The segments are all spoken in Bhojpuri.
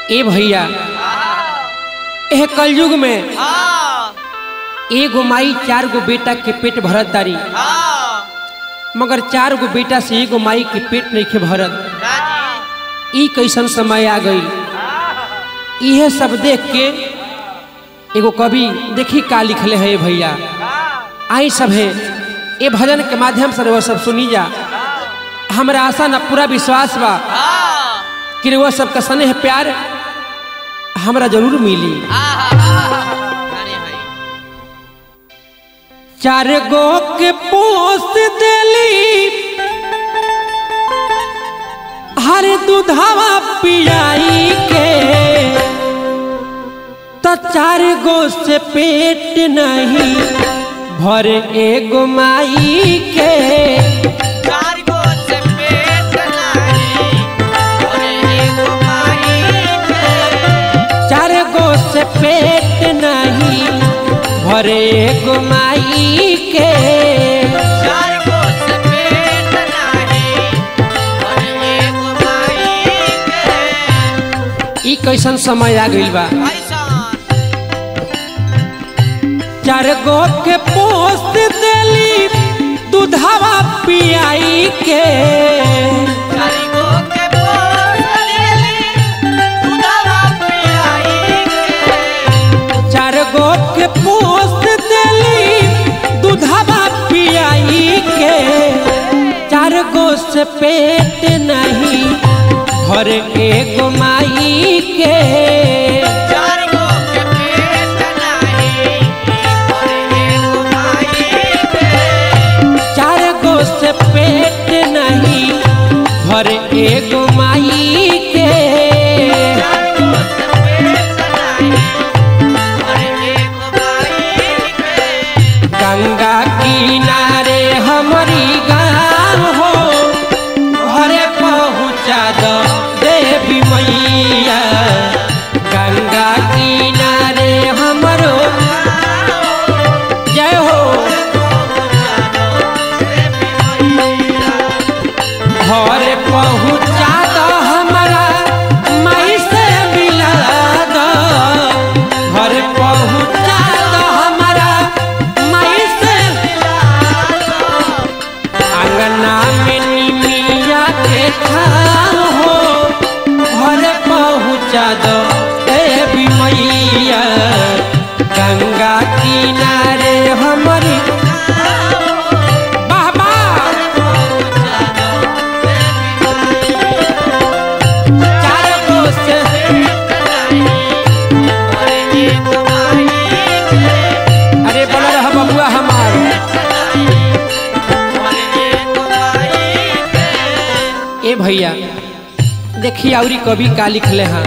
ए भैया एह कलयुग में हाँ एगो माई चार गो बेटा के पेट भरत तारी हाँ मगर चार गो बेटा से एगो माई के पेट नहीं भरत राजी ई कैसन समय आ गई इहे सब देख के एगो कवि देखी का लिखले है ये भैया आई सब है ये भजन के माध्यम से वो सब सुनी जा हमरा आशा न पूरा विश्वास बा हाँ कि वो सबका स्नेह प्यार हमरा जरूर मिली अरे भाई चार गो के पोस देली हर दूधावा पियाई के तो चार गो से पेट नहीं भर एगो माई के चार गो से पेट नहीं और एगो माई के चार गो से पेट नहीं भर एगो माई के चार गो से पेट नहीं और एगो माई के ई कैसन समय आ गइल बा ऐसा चार गो के पोस्ट देली दूधावा पियाई के चार गो के पोसली दूधवा पियाई के चार गो के पोस्ट देली दूधावा पियाई के चार गो से पेट नहीं भर एगो माई के चार गो के पेट नहीं और एगो माई के चार गो से पेट नहीं भर एगो माई के चार गो से पेट नहीं और एगो माई के गंगा किनारे हमारी गाँव हो घरे पहुँचा दो देवी मैया गंगा किनारे हमरो जय हो घरे पहुँचा दो हमारा माई से मिला दो घरे पहुँचा दो हमारा माई से अंगना में निमिया के छाव हो घरे पहुँचा दो देवी मैया गंगा किनारे हमारी वाह वाह चार गो से अरे बोला रहा बबुआ हमार ए भैया देखिए औरी कवि का लिखले हैं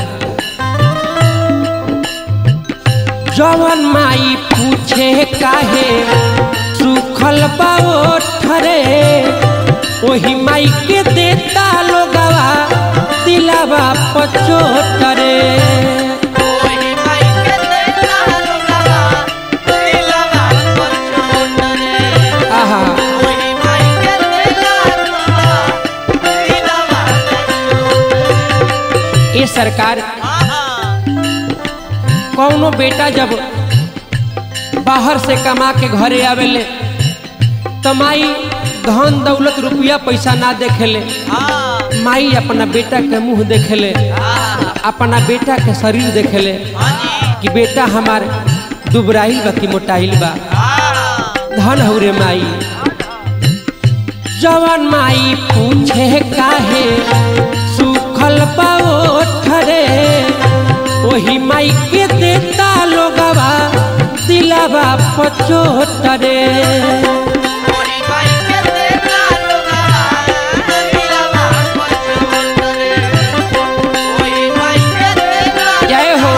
जवन माई पूछे काहे सुखल बाओ ठरे ओही माई के देता लोगवा दिलावा पचोटरे आहा ये सरकार कौनो बेटा जब बाहर से कमा के घरे आवेले तो माई धन दौलत रुपया पैसा ना देखेले माई अपना बेटा के मुंह देखेले अपना बेटा के शरीर देखेले कि बेटा हमार दुबराइल बा कि मोटाइल बा धन हो रे माई जवन माई पूछे काहे सुखल पाओ ठरे ओही माई के देता लोगवा दिलावा पचोटरे जय हो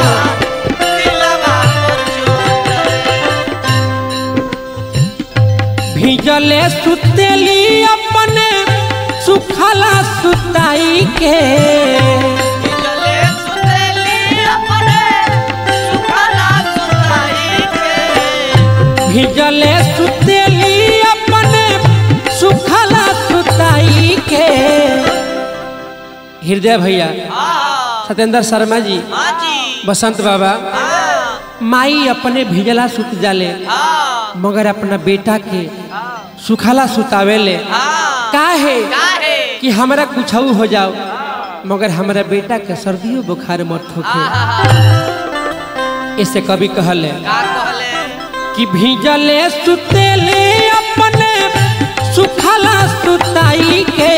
भिजले सुतेली अपने सुखला सुताई के भिजले सुतेली अपने सुखला सुताई के हृदय भैया सत्येंद्र शर्मा जी हाँ जी बसंत बाबा हाँ माई अपने भिजला सुत जाले हाँ मगर अपना बेटा के सुखाला सुतावेले हाँ का है का है कि हमरा कुछ हो जाओ मगर हमरा बेटा के सर्दियों बुखार मत होखे ऐसे कभी कहले का कहले कि भीजले सुतेले अपने सुखला सुताई के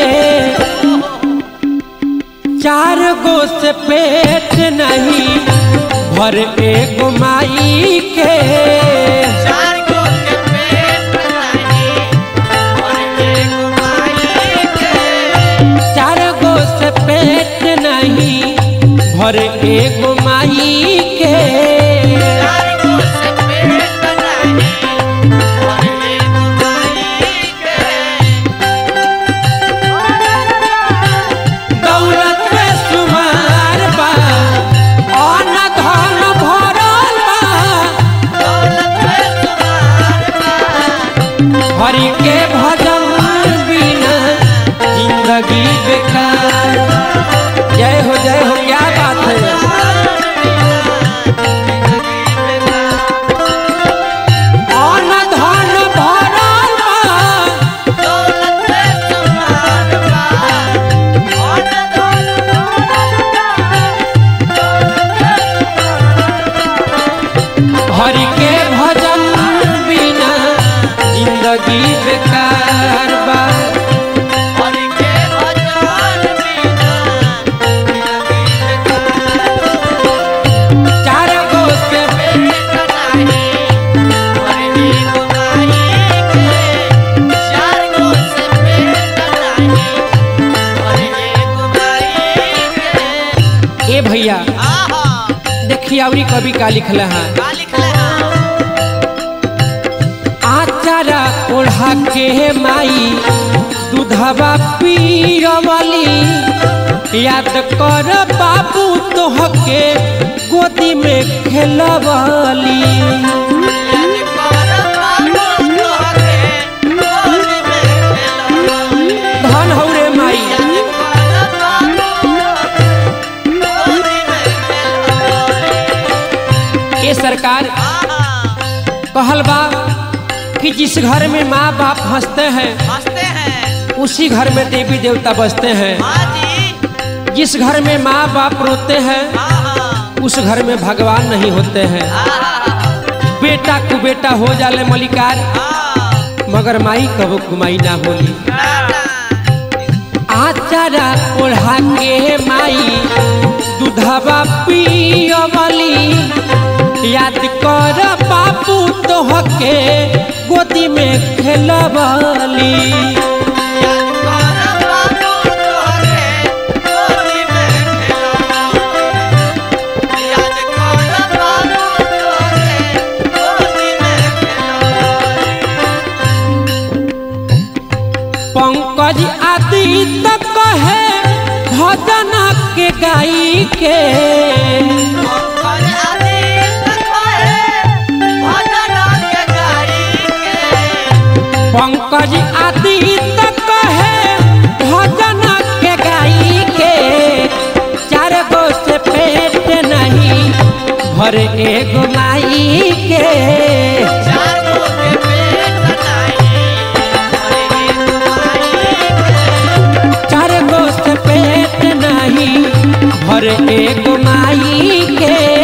चार गो से पेट नहीं भर एगो माई के चार गो के पेट नहीं और एक माई के चार गो से पेट नहीं भर एगो माई के चार गो से पेट नहीं और एक माई के दौलत में सुमार बा अन्न धन भरल बा दौलत में तुम्हार पास हरि के भजन बिना जिंदगी बेकार जय हो जय हो क्या बात है अन्न धन भरल बा हरि के भजन बिना जिंदगी बेकार बा चार गो से ए भैया देखिए अवरी कवि का लिखल है आचारा ओढ़ा के माई दूधवा पीरवली याद कर बाबू तोहके गोदी में खेलवली धन हौ रे माई ये सरकार कहल बा कि जिस घर में माँ बाप हंसते हैं हंसते हैं उसी घर में देवी देवता बसते हैं हाँ जी जिस घर में माँ बाप रोते हैं हाँ हाँ उस घर में भगवान नहीं होते हैं बेटा को बेटा हो जाले मलिकार मगर माई कबो कुमाई ना होली आचारा ओढ़ा के माई दूधवा पियवली याद कर बाबू तोहके गोदी में खेलवली पंकज आदि तक कहे भजन के गाई के पंकज आदि तक कहे भजन के गाई के चार गो से पेट नहीं भर एगो माई के चार गो से पेट नहीं भर एगो माई के